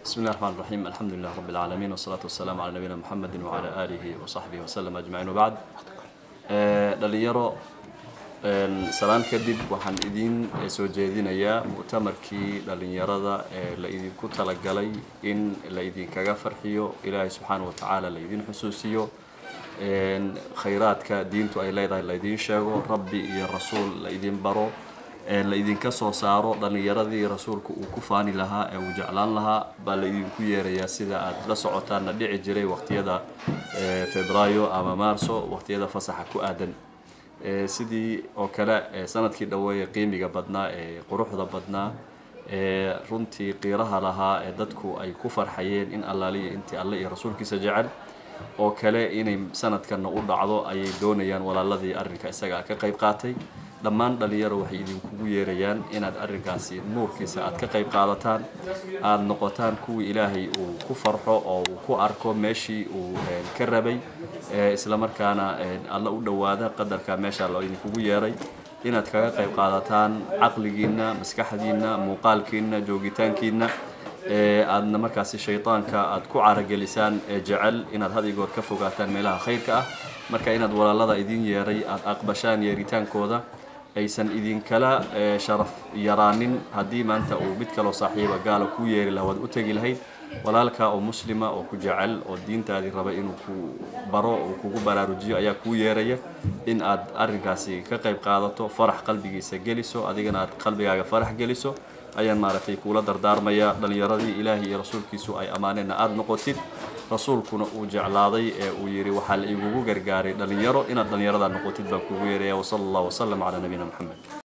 بسم الله الرحمن الرحيم الحمد لله رب العالمين والصلاة والسلام على نبينا محمد وعلى آله وصحبه وسلم أجمعين وبعد dhalinyaro salaan kadib waxaan idiin soo jeedinayaa mu'tamarkii dhalinyarada ee la idinku talagalay in la idinkaga farxiyo ilaahay subxaana wa tacaala la idin xusuusiyo khayraadka diintu ay leedahay la idiin sheego rabbi iyo rasuul la idin baro la idinka soo saaro dhalinyaradii rasuulka uu ku faani lahaa ee uu jeclaan lahaa baa la idinku yeerayaa sida aad la socotaanna dhici jiray waqtiyada febraayo ama maarso waqtiyada fasaxa ku aadan sidii oo kale sanadkii dhaweeye qiimiga badnaa ee quruxda badnaa ee runtii qiiraha lahaa ee dadku ay ku farxayeen in allaaliya intii alle iyo rasuulkiisa jecel oo kale inay sanadkanna u dhacdo ayay doonayaan walaaladii arrinka isaga ka qayb qaatay dhammaan dhalinyaro waxay idinkugu yeerayaan inaad arrinkaasi nuurkiisa aad ka qayb qaadataan aada noqotaan kuwii ilaahay uu ku farxo oo uu ku arko meeshii uu ka rabay islamarkaana alla u dhowaada qadarka meesha loo idinkugu yeeray inaad kaga qayb qaadataan caqligiinna maskaxdiinna muuqaalkiinna joogitaankiinna aadna markaasi shaydaanka aad ku caragelisaan ee jecel inaad had iyo goor ka fogaataan meelaha khayrka ah marka inaad walaalada idin yeeray aada aqbashaan yeeritaankooda aysan idinkala sharaf yaraanin haddii maanta uu mid kaloo saaxiiba gaala kuu yeeri laha waad u tegi lahayd walaalka oo muslima oo ku jecel oo diintaadii raba inuu ku baro uu kugu baraarujiyo ayaa kuu yeeraya in aad arrinkaasi ka qayb qaadato farax qalbigiisa geliso adigana aad qalbigaaga farax geliso ayaan maaragtay kuula dardaarmaya dhalinyaradii ilaahay iyo rasuulkiisu ay ammaaneenna aada noqotid rasuulkuna uu jeclaaday ee uu yidhi waxaa la igugu gargaaray dhalinyaro inaad dhalinyarada noqotid baan kugu yeeraya wasala allah wasalam calaa nabiyina moxamed